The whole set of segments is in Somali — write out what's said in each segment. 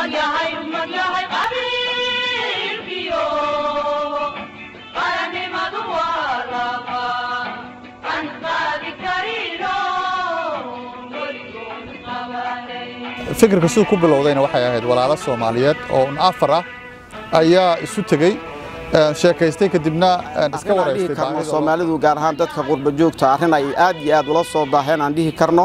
magyahay magyahay qabiilkiyo qarannimadu waa laba aan qaadi karino weligood qabanay fikirka siduu ku bilowdayna waxay ahayd walaalo soomaaliyeed oo un afar ah ayaa isu tegey een, sheekaystay kadibna een, iska arrin aan dhihi wareystay karno baahida loo- soomaalidu gaar ahaan dadka qurba joogta arrin ay aad iyo aad ula soo daaheen aan dhihi karno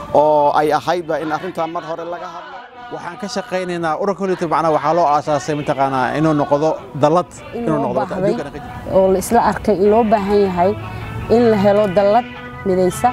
oo ay ahaydba in arrintaa mar hore laga hadlo waxaan ka shaqaynaynaa ururka holytr macnaha waxaa loo aasaasay mataqaanaa inuu noqdo dallad in inuu loo noqdo baahday adduunkana ka jiro. oo la isla arkay in loo baahan yahay in la helo dallad midaysa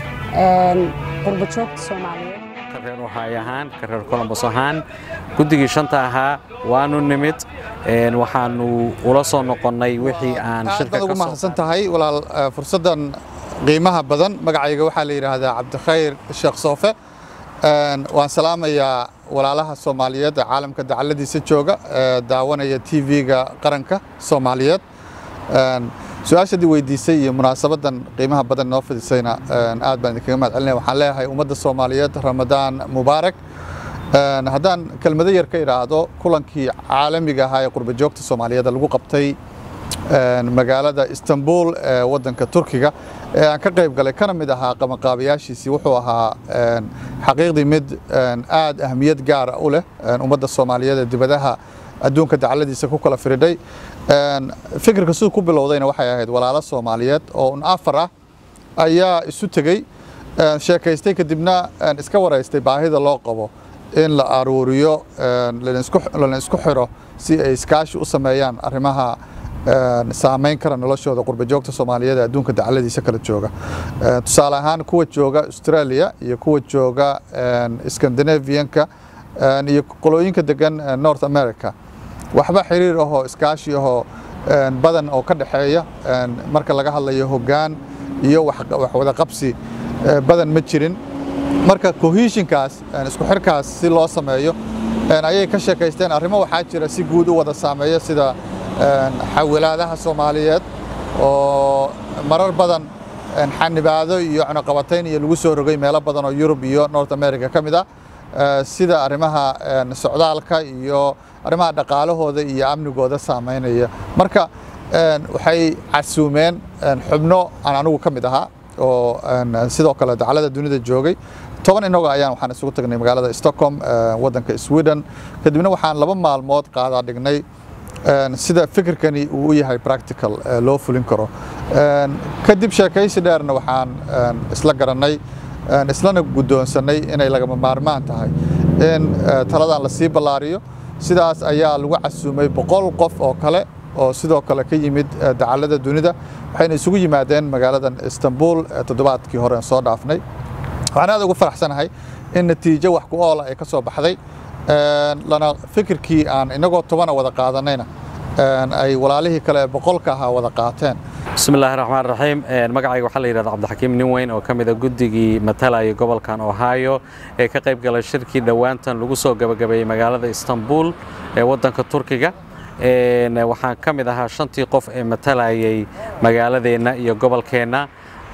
een, qurba joogta soomaaliyeed ka reer waxay ahaan ka reer colombos ahaan guddigii shanta ahaa waanu nimid een, waxaanu ula soo noqonnay wixii aan aad shirka baad ugu ka soo mahadsan tahay walaal eh, fursaddan qiimaha badan magacayga waxaa la yidhaahdaa cabdikhayr sheekh soofe Een, waan salaamayaa walaalaha soomaaliyeed ee caalamka dacaladiisa jooga ee daawanaya tv-ga qaranka soomaaliyeed Een, su-aashadii weydiisay iyo munaasabadan qiimaha badan noo fidisayna een, aad baan idinkaga mahad celinaya waxaan leeyahay ummadda soomaaliyeed ramadaan mubaarak Een, haddaan kelmado yar ka idhaahdo kulankii caalamiga ahaa ee qurba joogta soomaaliyeed lagu qabtay een, magaalada istanbul ee wadanka turkiga ee aan ka qayb galay kana mid ahaa qabanqaabayaashiisii wuxuu ahaa een, xaqiiqdii mid een, aad ahmiyad gaara u leh een, ummadda soomaaliyeed ee dibadaha adduunka dacaladiisa ku kala firidhay Een, fikirka siduu ku bilowdayna waxay ahayd walaalo soomaaliyeed oo un afar ah ayaa isu tegey een, sheekaystay kadibna een, iska wareystay baahida loo qabo in la aruuriyo een, lana isku- lana isku xiro si ay iskaashi u sameeyaan arrimaha een, saameyn kara noloshooda qurba joogta soomaaliyeed ee adduunka dacaladiisa kala jooga Een, tusaale ahaan kuwa jooga australia iyo kuwa jooga een, scandinavianka een, iyo qolooyinka degan een, north america waxba xiriir ahoo iskaashi ahoo een, badan oo ka dhexeeya een, marka laga hadlayo hoggaan iyo wax wax wada qabsi eh, badan ma jirin marka cohesionkaas een, isku xirkaas si loo sameeyo een, ayay ka sheekaysteen arrimo waxaa jira si guud u wada saameeya sida een, xawilaadaha soomaaliyeed oo marar badan een, xanibaado iyo cunaqabatayn iyo lagu soo rogay meelo badan oo Yurub iyo North America ka mid ah Eh, sida arrimaha een, socdaalka iyo arrimaha dhaqaalahooda iyo amnigooda saameynaya marka een, waxay casuumeen een, xubno aan anigu ka mid ahaa oo een, sidoo kale dacalada dunida joogay toban inagoo ayaan waxaan isugu tagnay magaalada Stockholm eh, wadanka Sweden kadibna waxaan laba maalmood qaadaa dhignay een, sida fikirkani uu u yahay practical eh, loo fulin karo Een, kadib sheekaysi dheerna waxaan een, isla garanay een, islana guddoonsanay inay lagama maarmaan tahay in eh, taladan la sii ballaariyo sidaas ayaa lagu casuumay boqol qof oo kale oo sidoo kale ka yimid eh, dacallada dunida waxayna isugu yimaadeen magaaladan istanbul eh, toddobaadkii hore aan soo dhaafnay waxaan aad ugu faraxsanahay in natiijo wax ku oola ay ka soo baxday Een, lana fikirkii aan inagoo tobana wada qaadanayna een, ay walaalihii kale ee boqolka ahaa wada qaateen bismi illaahi raxmaan raxiim Een, magacayga waxaa la yidhahda cabdixakiim nin weyn oo ka mid a guddigii matalaya gobolkan ohio ee ka qayb galay shirkii dhowaantan lagu soo gabagabeeyey magaalada istanbul ee waddanka turkiga Een, waxaan ka mid ahaa shantii qof ee matalayay magaaladeenna iyo gobolkeenna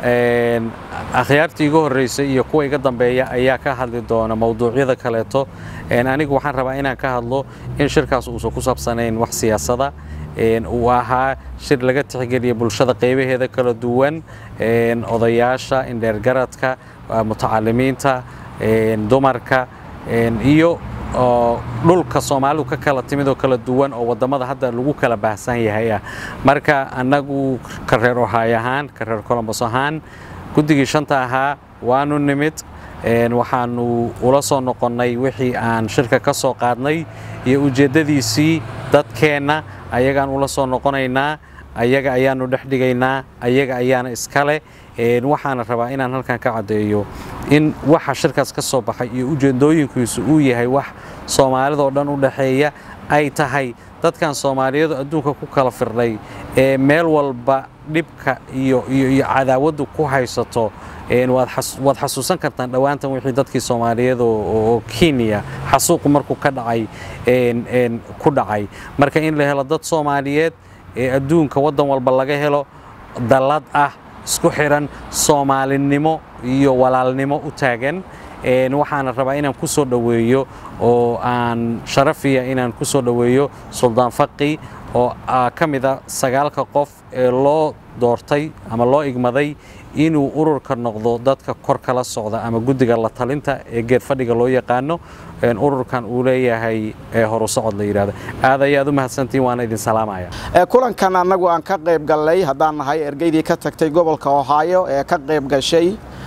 Een, akhyaartii igu horreysay iyo kuwa iga dambeeya ayaa ka hadli doona mowduucyada kaleeto Een, anigu waxaan rabaa inaan ka hadlo in shirkaas uusan ku saabsanayn wax siyaasada Een, uu ahaa shir laga tixgeliya bulshada qaybaheeda kala duwan een, odayaasha indheergaradka ah, mutacalimiinta een, dumarka een, iyo oo dhulka soomaalidu ka kala timid oo kala duwan oo wadamada hadda lagu kala baahsan yahay ah marka annagu ka reer ohay ahaan ka reer colombos ahaan guddigii shanta ahaa waanu nimid een, waxaanu ula soo noqonnay wixii aan shirka ka soo qaadnay iyo ujeeddadiisii dadkeenna ayagaan ula soo noqonaynaa ayaga ayaanu dhex dhigaynaa ayaga ayaana iskale Een, waxaana rabaa inaan halkan ka caddeeyo in waxa shirkaas ka soo baxay iyo ujeedooyinkiisu uu yahay wax soomaalida oo dhan u dhexeeya ay tahay dadkan soomaaliyeed oo adduunka ku kala firdhay ee meel walba dhibka iyo iyo iyo cadaawaddu ku haysato een, waad xas- waad xasuusan kartaan dhowaantan wixii dadkii soomaaliyeed oo- oo oo kenya xasuuqu markuu ka dhacay een, een, ku dhacay marka in la helo dad soomaaliyeed ee adduunka waddan walba laga helo dallad ah isku xiran soomaalinimo iyo walaalnimo u taagan waxaana rabaa inaan ku soo dhoweeyo oo aan sharafiya inaan ku soo dhoweeyo suldaan faqi oo ka mid a sagaalka qof ee loo doortay ama loo igmaday inuu ururka noqdo dadka kor kala socda ama guddiga la talinta ee geed fadhiga loo yaqaano ururkan uu leeyahay horu socod la yidhahdo aad ayaad u mahadsantiin waana idin salaamaya kulankan annagu aan ka qayb gallay haddaan nahay ergeydii ka tagtay gobolka ohaayo ee ka qayb gashay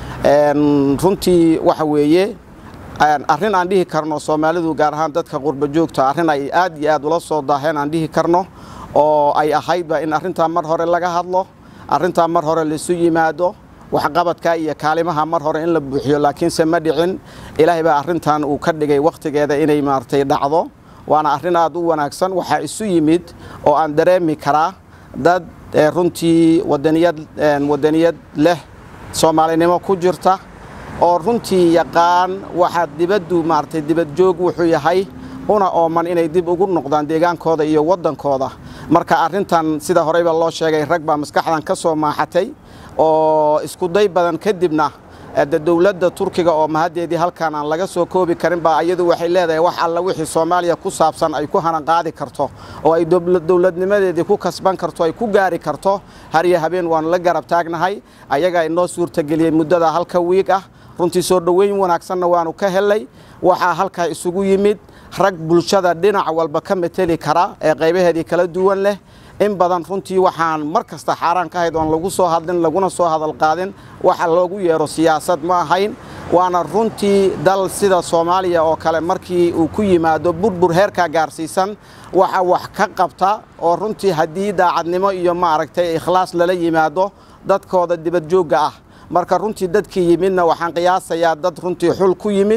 runtii waxa weeye arrin aan dhihi karno soomaalidu gaar ahaan dadka qurba joogta arrin ay aad iyo aad ula soo daaheen aan dhihi karno oo ay ahaydba in arrintaa mar hore laga hadlo arrintaa mar hore laisu yimaado waxqabadka iyo kaalimaha mar hore in la buuxiyo laakiinse ma dhicin ilaahay baa arrintan uu ka dhigay wakhtigeeda inay maaragtay dhacdo waana arrin aad u wanaagsan waxaa isu yimid oo aan dareemi karaa dad runtii wadaniyad wadaniyad leh soomaalinimo ku jirta oo runtii yaqaan waxaa dibaddu maaragtay dibadjoog wuxuu yahay una ooman inay dib ugu noqdaan deegaankooda iyo waddankooda marka arrintan sida horeyba loo sheegay rag baa maskaxdan ka soo maaxatay oo iskuday badan kadibna de dowladda turkiga oo mahaddeedii halkaan aan laga soo koobi karin baa iyadu waxay leedahay wax alla wixii soomaaliya ku saabsan ay ku hanan qaadi karto oo ay dowladnimadeedii ku kasban karto ay ku gaari karto har iyo habeen waanu la garab taagnahay ayagaa inoo suurtageliyey muddada halka wiig ah runtii soo dhoweyn wanaagsanna waanu ka helay waxaa halkaa isugu yimid rag bulshada dhinac walba ka mateli kara ee qaybaheedii kala duwan leh in badan runtii waxaan mar kasta xaaraan ka ahayd oon lagu soo hadlin laguna soo hadal qaadin waxa loogu yeero siyaasad ma ahayn waana runtii dal sida soomaaliya oo kale markii uu ku yimaado burbur heerkaa gaarsiisan waxa wax ka qabta oo runtii haddii daacadnimo iyo maaragtay ikhlaas lala yimaado dadkooda dibadjoogga ah marka runtii dadkii yimidna waxaan qiyaasayaa dad runtii xul ku yimid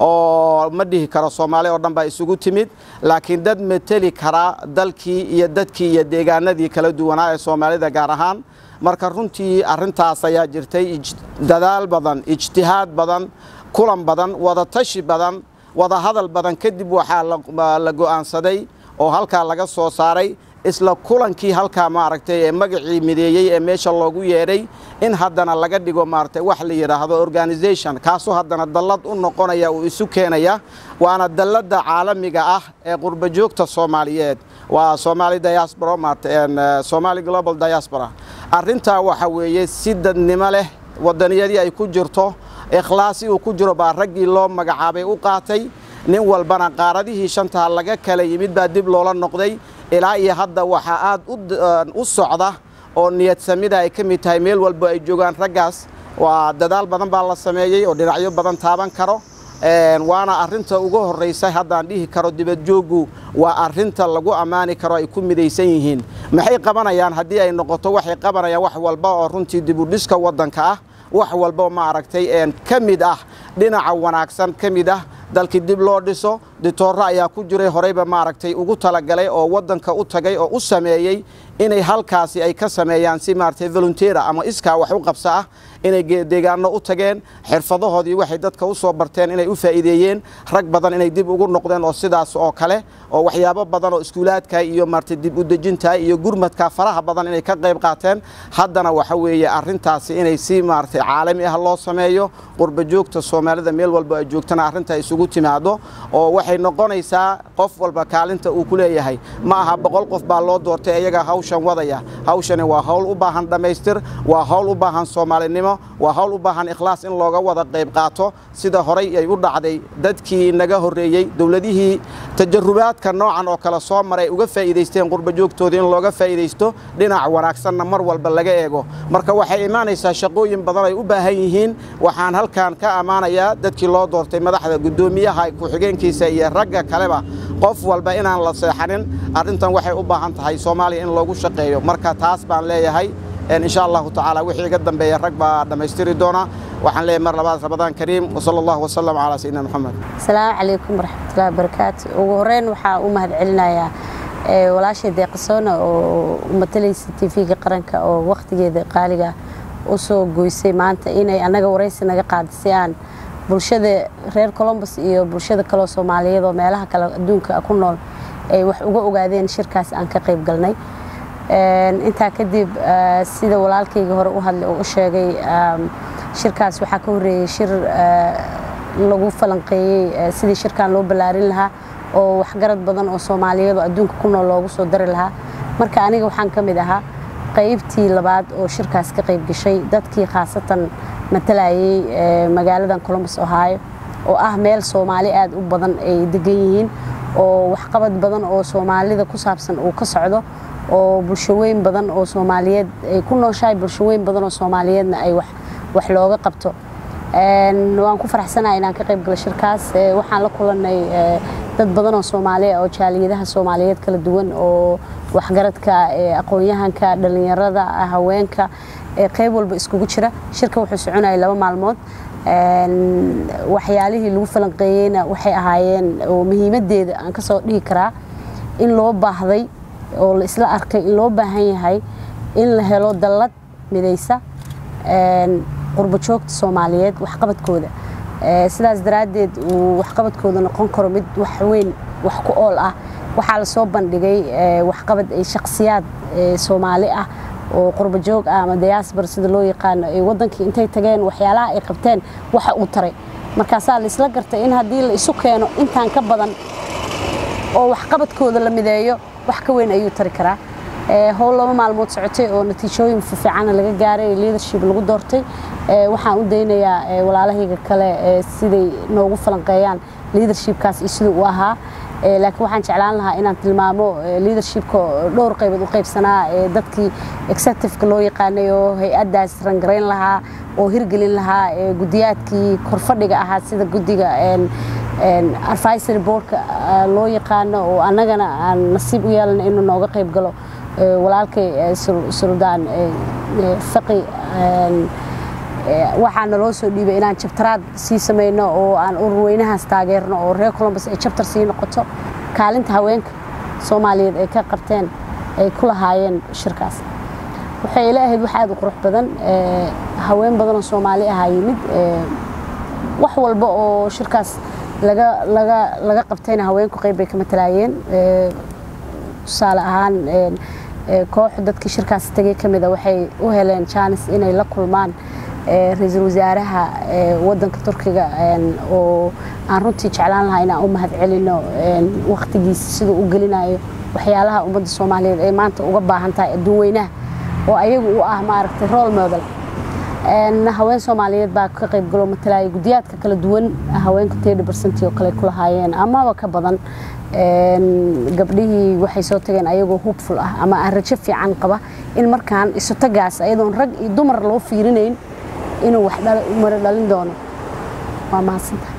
oo ma dhihi karo soomaali oo dhan baa isugu timid laakiin dad mateli kara dalkii iyo dadkii iyo deegaanadii kala duwanaa ee soomaalida gaar ahaan marka runtii arrintaas ayaa jirtay dadaal badan ijtihaad badan kulan badan wadatashi badan wadahadal badan kadib waxaa la go'aansaday oo halkaa laga soo saaray isla kulankii halkaa maaragtay ee magacii mideeyey ee meesha loogu yeedhay in haddana laga dhigo maaragtay wax la yidhaahdo organisation kaasoo haddana dallad u noqonaya uu isu keenaya waana dalladda caalamiga ah ee qurba joogta soomaaliyeed waa Somali diaspora maaragtay Somali global diaspora arrintaa waxa weeye si dadnimo leh wadaniyadii ay ku jirto ikhlaasi uu ku jiro baa raggii loo magacaabay u qaatay nin walbana qaaradihii shantaa laga kala yimid baa dib loola noqday ilaa iyo hadda waxaa aad u socda oo niyad samida ay ka mid tahay meel walba ay joogaan raggaas waa dadaal badan baa la sameeyey oo dhinacyo badan taaban karo waana arrinta ugu horraysa haddaan dhihi karo dibadjooggu waa arrinta lagu ammaani karo ay ku midaysan yihiin maxay qabanayaan haddii ay noqoto waxay qabanayaan wax walba oo runtii dibudhiska waddanka ah wax walba maaragtay ka mid ah dhinaca wanaagsan ka mid ah dalkii dib loo dhiso ditoorro ayaa ku jiray horeyba maaragtay ugu talagalay oo waddanka u tagay oo u sameeyey inay halkaasi ay ka sameeyaan si maaragtay volunteera ama iskaa wax u qabsa ah inay deegaano u tageen xirfadahoodii waxay dadka u soo barteen inay u faa'iideeyeen rag badan inay dib ugu noqdeen oo sidaas oo kale oo waxyaabo badan oo iskuulaadka iyo maaragtay dib u dejinta iyo gurmadka faraha badan inay ka qayb qaateen haddana waxa weeye arrintaasi inay si maaragtay caalami ah loo sameeyo qurba joogta soomaalida meel walba ay joogtana arrinta isugu timaado oo waxay noqonaysaa qof walba kaalinta uu ku leeyahay ma aha boqol qof baa loo doortay iyaga hawshan wadaya hawshani waa hawl u baahan dhammaystir waa hawl u baahan soomaalinimo waa hawl u baahan ikhlaas in looga wada qayb qaato sida horay ay u dhacday dadkii naga horreeyey dowladihii tajarubaadka noocan oo kale soo maray uga faa'iidaysteen qurba joogtoodii in looga faa'iidaysto dhinac wanaagsanna mar walba laga eego marka waxay imaanaysaa shaqooyin badan ay u baahan yihiin waxaan halkan ka ammaanayaa dadkii loo doortay madaxda guddoomiyaha ku-xigeenkiisa iyo ragga kaleba qof walba inaan la seexanin arrintan waxay u baahan tahay soomaaliya in loogu shaqeeyo marka taas baan leeyahay إن شاء الله تعالى وحي قدم بي الرقبة دميستيري دونا وحن لي مر لبعض رمضان كريم وصلى الله وسلم على سيدنا محمد السلام عليكم ورحمة الله وبركاته وهورين وحا أمهد علنا يا walaashay deeqasoona oo matalaysa tv-ga qaranka oo wakhtigeeda qaaliga u soo goysay maanta inay annaga waraysi naga qaadisay aan bulshada reer colombus iyo bulshada kaloo soomaaliyeed oo meelaha kale adduunka ku nool ay wax uga ogaadeen shirkaas aan ka qayb galnay intaa kadib sida walaalkayga hore u hadlay oo u sheegay shirkaas waxaa ka horreeyey shir lagu falanqeeyey eh, sidii shirkan loo ballaarin lahaa oo waxgarad badan oo soomaaliyeed oo adduunka ku nool loogu soo dari lahaa marka aniga waxaan ka mid ahaa qaybtii labaad oo shirkaas ka qayb gashay dadkii khaasatan matalayay eh, magaaladan columbus ohio oo ah meel soomaali aad u badan ay degan yihiin oo waxqabad badan oo soomaalida ku saabsan uu ka socdo oo bulshaweyn badan oo soomaaliyeed ay ku nooshahay bulshaweyn badan oo soomaaliyeedna ay wax wax looga qabto Een, waan ku faraxsanahay inaan ka qayb galo shirkaas Ee, waxaan la kulanay ee, dad badan oo soomaali ah oo jaaliyadaha soomaaliyeed kala duwan oo waxgaradka ee, aqoon-yahanka dhalinyarada haweenka ee qayb walba iskugu jira shirka wuxuu soconayay laba maalmood Een, waxyaalihii lagu falanqeeyeyna waxay ahaayeen oo muhiimadeeda aan ka soo dhihi karaa in loo baahday oo la isla arkay in loo baahan yahay in la helo dallad midaysa een, qurbo joogta soomaaliyeed waxqabadkooda Ee, sidaas daraaddeed uu waxqabadkooda noqon karo mid wax weyn wax ku ool ah waxaa lasoo bandhigay ee, waxqabad ay shakhsiyaad ee, soomaali ah oo qurbo joog ah ama diaspora sida loo yaqaano ay wadankii intay tageen waxyaalaha ay qabteen waxa uu taray markaasaa la isla gartay in haddii la isu keeno intaan ka badan oo waxqabadkooda la mideeyo wax ka weyn ayuu tari karaa Ee, howl laba maalmood socotay oo natiijooyin fiican laga gaaray leadership lagu doortay Ee, waxaan u daynayaa ee, walaalahayga kale ee, siday noogu falanqeeyaan leadershipkaas iyo siduu u ahaa Ee, laakiin waxaan jeclaan lahaa inaan tilmaamo ee, leadershipka oo dhowr qaybood u qaybsanaa ee, dadkii executiveka loo yaqaanay oo hay-addaas rangarayn lahaa oo hirgelin lahaa ee, gudiyaadkii korfadhiga ahaa sida guddiga een, een, advisory boardka ah, loo yaqaano oo annagana aan nasiib u yeelan inuu nooga qayb galo ee, walaalkay ee, Sul- suldaan ee, ee, faqi een, ee, waxaa naloo soo dhiibay inaan jabtaraad sii samayno oo aan ururweynahaas taageerno oo reer columbus ay jabtar sii noqoto kaalinta haweenka soomaaliyeed ay ka qabteen ay ku lahaayeen shirkaas waxay ila ahayd wax aad u qurux badan ee, haween badan oo soomaali ahaa yimid ee, wax walba oo shirkaas laga laga laga qabtayna haweenku qayb bay ka matalaayeen Ee, tusaale ahaan een, ee, koox dadkii shirkaas tegay ka mida waxay u heleen jaanis inay la kulmaan ee, ra-iisul wasaaraha ee, wadanka turkiga een, oo aan runtii jeclaan lahaa inaan u mahad celino een, waqtigiisa siduu u gelinayo waxyaalaha ummadda soomaaliyeed ay maanta uga baahan tahay adduun weynaha oo ayagu u ah maaragtay role model Een, haween soomaaliyeed baa ka qayb galo matalaya gudiyaadka kala duwan haweenka tedi barsanti oo kale ku lahaayeen amaba ka badan Een, gabdhihii waxay soo tageen ayagoo hubful ah ama aan rajo fiican qaba in markaan isu tagaas ayadoon rag iyo dumar loo fiirinayn inuu wax dhal- maro dhalin doono waa mahadsantahay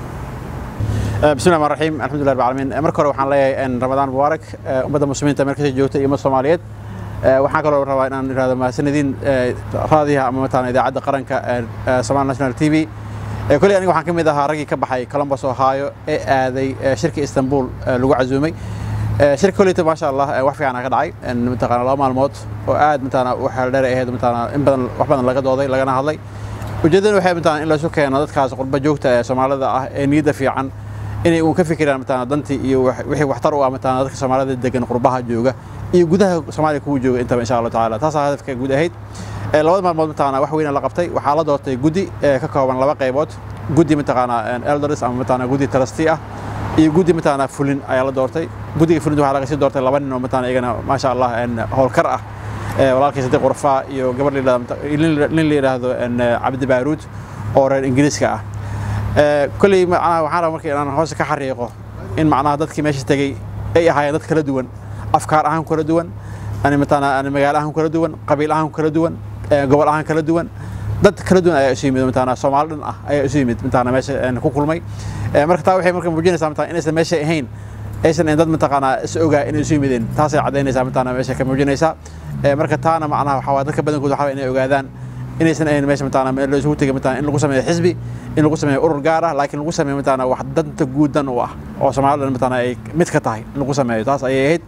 بسم الله الرحمن الرحيم الحمد لله رب العالمين marka hore waxaan leeyahay in ramadaan mubaarak ummadda muslimiinta meel kasta joogta iyo ummadda soomaaliyeed waxaan kaloo rabaa inaan irahdo mahadsanidin raadiyaha ama mataan idaacadda qaranka Somali National TV kulli aniga waxaan ka mid ahaa raggii ka baxay Columbus Ohio ee aaday shirka Istanbul lagu casuumay shirka kulliita maasha Allah wax fiican ka dhacay mataqaana laba maalmood oo aad mataqaana waxa dheer ahayd mataqaana in badan wax badan laga dooday lagana hadlay ujeedadu waxay mataqaana in la isu keeno dadkaas qurba joogta ee Soomaalida ah ee niyadda fiican inay uun ka fikiraan mataqaana dantii iyo wixii waxtar u ah mataqaana dadka Soomaalida degan qurbaha jooga iyo gudaha Soomaaliya kuwa jooga intaba insha Allah taala taas ah hadafka guud ahayd labada maalmood mataqaana wax weyn la qabtay waxaa la doortay guddi ka kooban laba qaybood guddi mataqaana elders ama mataqaana guddi trustee ah iyo guddi mataqaana fulin ayaa la doortay guddiga fulinta waxaa laga sii doortay laba nin oo mataqaana iyagana maasha Allah howlkar ah walaalkii Sadiq Urfa iyo gabar nin la yiraahdo Cabdi Baaruud oo reer Ingiriiska ah kulli macnaha waxaan rabaa markii inaan hoos ka xariiqo in macnaha dadkii meesha tagay ay ahaayeen dad kala duwan afkaar ahaan kala duwan ani mataqaana ani magaalo ahaan kala duwan qabiil ahaan kala duwan gobol ahaan kala duwan dad kala duwan ayaa isu yimid mataqaana Soomaali dhan ah ayaa isu yimid mataqaana meesha ku kulmay marka taa waxay marka muujinaysaa mataqaana inaysan meesha ahayn aysan in dad mataqaana is ogaa inay isu yimideen taasay cadaynaysaa mataqaana meesha ka muujinaysaa marka taana macnaha waxaa waa dadka badankood waxaa inay ogaadaan inaysan ahayn meesha mataqaana meel la isugu tegay mataqaana in lagu sameeyo xisbi in lagu sameeyo urur gaar ah laakiin lagu sameeyo mataqaana wax danta guudan u ah oo Soomaaliland mataqaana ay mid ka tahay in lagu sameeyo taas ayay ahayd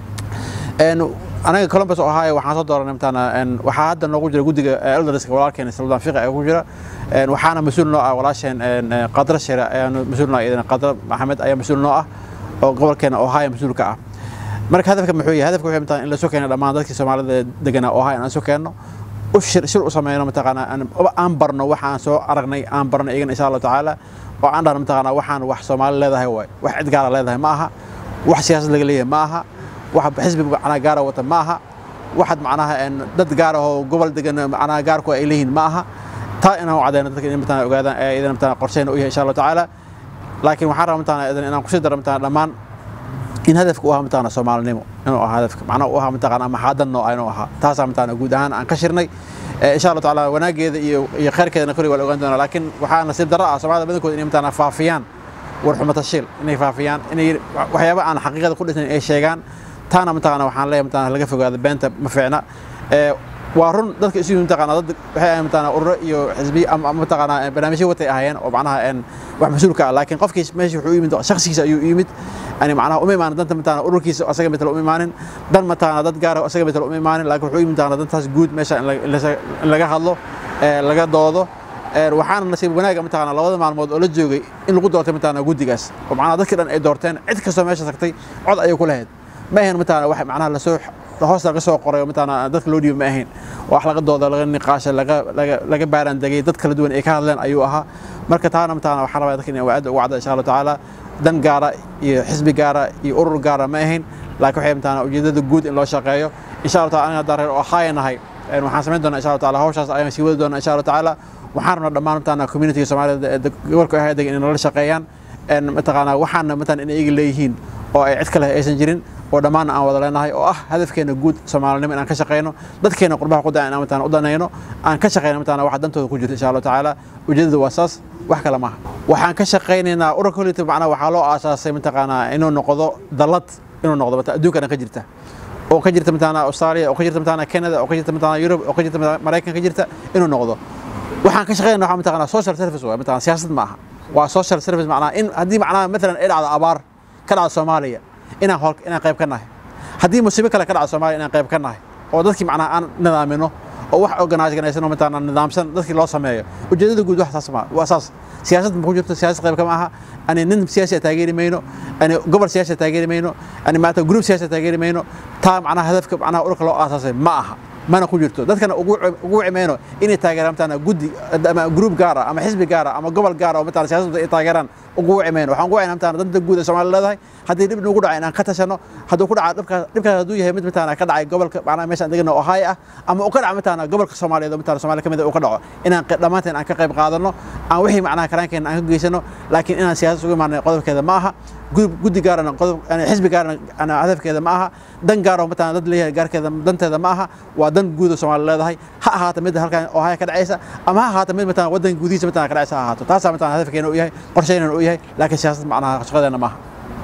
anaga Columbus Ohio waxaan soo dooranay mataqaana waxaa hadda noogu jira guddiga elderska walaalkeena Sultan Fiqi ayaa ku jira waxaana mas'uul noo ah walaasheen Qadra Shira ayaa mas'uul noo ah Qadra Maxamed ayaa mas'uul noo ah oo gobolkeena Ohio mas'uul ka ah marka hadafka muxuu yahay hadafka wuxuu mataqaana in la soo keeno dhammaan dadkii Soomaalida deganaa Ohio aan soo keenno u shir shir u sameyno mataqaanaa aan- aan barno waxa aan soo aragnay aan barno iyagana insha allahu tacaala oo aan dhahno mataqaanaa waxaan wax soomaali leedahay waay wax cid gaara leedahay ma aha wax siyaasad laga leeyahay ma aha wax xisbi macnaha gaara wata ma aha waxaad macnaha een, dad gaar ah oo gobol degan macnaha gaarku ay leeyihiin ma aha taa inaan u cadayno dadka in mataqaanaa ogaadaan ee idin mataqaanaa qorsheyna u yahay insha allahu tacaala laakiin waxaan rabaa mataqaanaa idan inaan kusii daro mataqaanaa dhammaan in hadafka u ahaa mataqaanaa soomaalinimo inuu ahaa hadafka macnaha u ahaa mataqaanaa maxaadan nooca inuu ahaa taasaa mataqaanaa guud ahaan aan ka shirnay Eh, insha allahu tacaala wanaageeda iyo iyo khayrkeedana kulli waa la ogaan doonaa laakiin waxaa nasiib darro ah soomaalida badankooda inay mataqaanaa faafiyaan warxumo tashiil inay faafiyaan inay waxyaaba aan xaqiiqada ku dhisnayn ay sheegaan taana mataqaanaa waxaan leeyahay mataqaanaa laga fogaado beenta ma fiicna Eh, waa run dadka isu yimid mataqaanaa dad waxay ahayn mataqaanaa ururo iyo xisbiyo ama ama mataqaanaa barnaamijyo watay ahaayeen oo macnaha een wax mas-uulka ah laakiin qofkii meesha wuxuu u yimid shakhsigiisa ayuu u yimid yani macnaha uma imaanin danta mataqaanaa ururkiisa asaga matala uma imaanin dan mataqaanaa dad gaara asaga matala uma imaanin laakiin wuxuu u yimid mataqaanaa dantaas guud meesha in la- in la- in laga hadlo ee, laga doodo Ee, waxaana nasiib wanaaga mataqaanaa labada maalmood oo la joogay in lagu doortay mataqaanaa guddigaas oo macnaha dadkii dhan ay doorteen cid kastoo meesha tagtay cod ayay ku lahayd ma ahayn mataqaanaa wax macnaha lasoo hoos laga soo qoray oo mataqaanaa dadka loo dhiibo ma ahayn wax laga dooda laga niqaasha laga laga laga baaraan degay dad kala duwan ay ka hadleen ayuu ahaa marka taana mataqaanaa waxaan rabaa dadka inay wacda ugu cadda insha allahu tacaala dan gaara iyo xisbi gaara iyo urur gaara ma ahayn laakiin waxay mataqaanaa ujeedada guud in loo shaqeeyo insha allahu taala aniga haddaan reer ohio nahay een waxaan samayn doonaa insha allahu taala hawshaas ayaan sii wadi doonaa insha allahu tacaala waxaan rabnaa dhammaan mataqaanaa communitiga soomaalida ee deg- gobolka ohio degan inay nala shaqeeyaan een mataqaanaa waxaana mataqaanaa inay iyaga leeyihiin oo ay cid kale aysan jirin oo dhammaan aan wada leenahay oo ah hadafkeena guud soomaalinimo inaan ka shaqeyno dadkeena qurbaha qudaa inaan mataqaanaa u danayno aan ka shaqeyno mataqaanaa waxa dantooda ku jirta insha allahu tacaala ujeedadu waa saas wax kale maaha waxaan ka shaqeynaynaa ururka holita macnaha waxaa loo aasaasay mataqaanaa inuu noqdo dallad inuu noqdo mata- adduunka dhan ka jirta oo ka jirta mataqaanaa australia oo ka jirta mataqaanaa canada oo ka jirta mataqaanaa europe oo ka jirta mataqaanaa maraykan ka jirta inuu noqdo waxaan ka shaqeynaa waxaa mataqaanaa social service waa mataqaanaa siyaasad ma aha waa social service macnaha in haddii macnaha matalan ay dhacdo abaar ka dhacdo soomaaliya inaan hol inaan qayb ka nahay haddii musiibo kale ka dhacdo soomaaliya inaan qayb ka nahay oo dadkii macnaha aan nidaamino oo wax organize ganaysan oo mataqaanaa nidaamsan dadkii loo sameeyo ujeedada guud wax saas ma waa saas siyaasad ma ku jirto siyaasad qayb kama aha ani nin siyaasi ah taageeri mayno ani gobol siyaasi ah taageeri mayno ani maanta group siyaasi ah taageeri mayno taa macnaha hadafka macnaha ururka loo aasaasay ma aha mana ku jirto dadkana ugu ugu wicimayno inay taageeraan mataqaanaa guddi ama group gaar ah ama xisbi gaar ah ama gobol gaar ah oo mataqaanaa siyaasadda ay taageeraan ugu wicimayno waxaan ugu wicina mataqaanaa danta guud ee Soomaaliya leedahay haddii dhib nagu dhaca inaan ka tashano hadduu ku dhaca dhibkaas dhibkaas hadduu yahay mid mataqaanaa ka dhacay gobolka macnaha meeshaan degana Ohio ah ama uu ka dhaca mataqaanaa gobolka Soomaaliyeed oo mataqaanaa Soomaaliya kamid ah uu ka dhaco inaan qe- dhammaanteen aan ka qayb qaadano aan wixii macnaha karaankeena aan ka geysano laakiin inaan siyaasad ugu imaanay qodobkeeda ma aha gudub guddi gaarana qodob yani xisbi gaarana ana hadafkeeda ma aha dan gaar oo mataqaanaa dad leeyahay gaarkeeda danteeda ma aha waa dan guud oo Soomaaliya leedahay ha ahaato mid halkan Ohio ka dhacaysa ama ha ahaato mid mataqaanaa wadanka gudihiisa mataqaanaa ka dhacaysa ha ahaato taasaa mataqaanaa hadafkeena uu yahay qorsheynana uu yahay laakiin siyaasad macnaha shaqadeena ma aha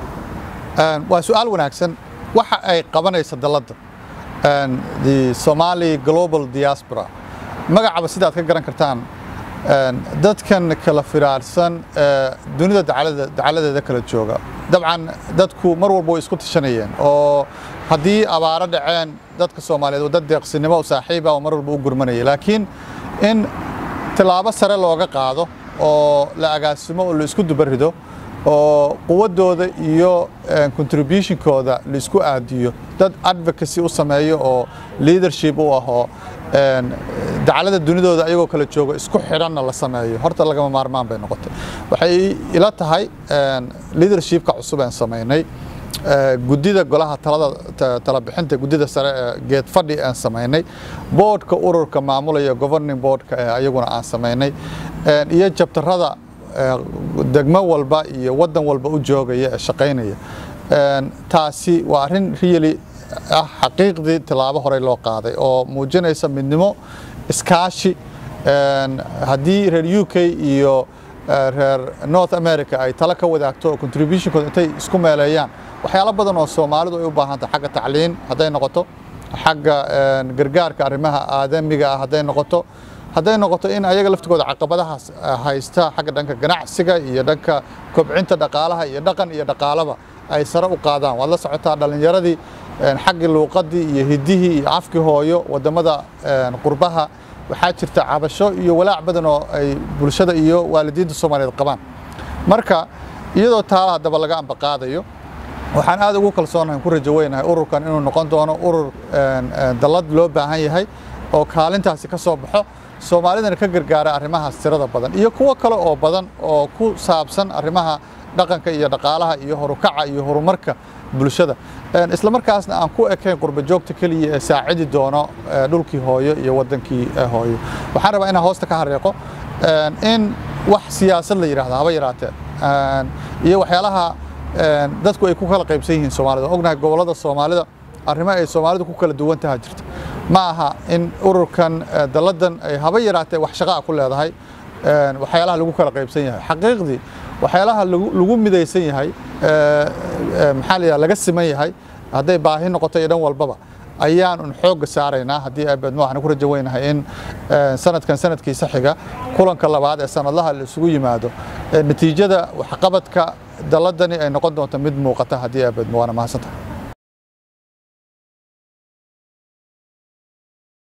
Een, waa su-aal wanaagsan waxa ay qabanaysa dalladda een, the Somali Global Diaspora magacaba sidaad ka garan kartaan een, dadkan kala firaarsan ee dunida dacalada dacaladeeda kala jooga dabcan dadku mar walba way isku tashanayeen oo haddii abaaro dhaceen dadka Soomaaliyeed waa dad deeqsinimo u saaxiib ah oo mar walba u gurmanaya laakiin in tilaabo sare looga qaado oo la agaasimo oo la isku dubarido oo quwadooda iyo eh, contributionkooda la isku aadiyo dad advocacy u sameeyo oo leadership u ah oo een, dacalada dunidooda ayagoo kala joogo isku xidhanna la sameeyo horta lagama maarmaan bay noqotay waxay ila tahay een, leadershipka cusub aan samaynay ee, guddida golaha talada ta- tala bixinta guddida sare ee geed fadhi aan samaynay boardka ururka maamulaya governing boardka ee ayaguna aan samaynay een, iyo jabtarada ee, degmo walba iyo wadan walba u joogaya ee shaqaynaya Een, taasi waa arrin really ah xaqiiqdii tilaabo horey loo qaaday oo muujinaysa midnimo iskaashi een, haddii reer UK iyo eh, reer North America ay talo ka wadaagto oo contributionkooda intay isku meeleeyaan waxyaalo badan oo Soomaalidu ay u baahan tahay xagga tacliin hadday noqoto xagga een, gargaarka arrimaha aadamiga ah hadday noqoto hadday noqoto in ayaga laftigooda caqabadahaas eh, haysta xagga dhanka ganacsiga iyo dhanka kobcinta dhaqaalaha iyo dhaqan iyo dhaqaalaba ay sare u qaadaan waad la socotaa dhalinyaradii een, xaggii luuqadii iyo hiddihii iyo afkii hooyo wadamada een, qurbaha waxaa jirta cabasho iyo walaac badan oo ay bulshada iyo waalidiinta Soomaaliyeed qabaan marka iyadoo taa haddaba laga ambaqaadayo waxaan aad ugu kalsoonahay ku rajo weynahay ururkan inuu noqon doono urur een, een, dallad loo baahan yahay oo kaalintaasi ka soo baxo soomaalidana ka gargaara arrimahaas tirada badan iyo kuwo kale oo badan oo ku saabsan arrimaha dhaqanka iyo dhaqaalaha iyo horukaca iyo horumarka bulshada isla markaasna aan ku ekayn qurba joogta keliya ee saacidi doono dhulkii hooyo iyo waddankii hooyo waxaan rabaa inaan hoosta ka hareeqo in wax siyaasad la yidhahdo haba yaraatee iyo waxyaalaha dadku ay ku kala qaybsan yihiin soomaalida ognahay gobollada soomaalida arrimo ay soomaalidu ku kala duwan taha jirta ma aha in ururkan dalladan ay haba yaraatee wax shaqaa ku leedahay waxyaalaha lagu kala qaybsan yahay xaqiiqdii waxyaalaha lagu midaysan yahay maxaa la yidhaha laga siman yahay hadday baahi noqoto iyo dhan walbaba ayaan un xoogga saaraynaa haddii abeedmo waxaan ku rajo weynahay in sanadkan sanadkiisa xiga kulanka labaad ee sanadlaha la isugu yimaado natiijada waxqabadka dalladani ay noqon doonto mid muuqata haddii abeedmo waana mahadsantahay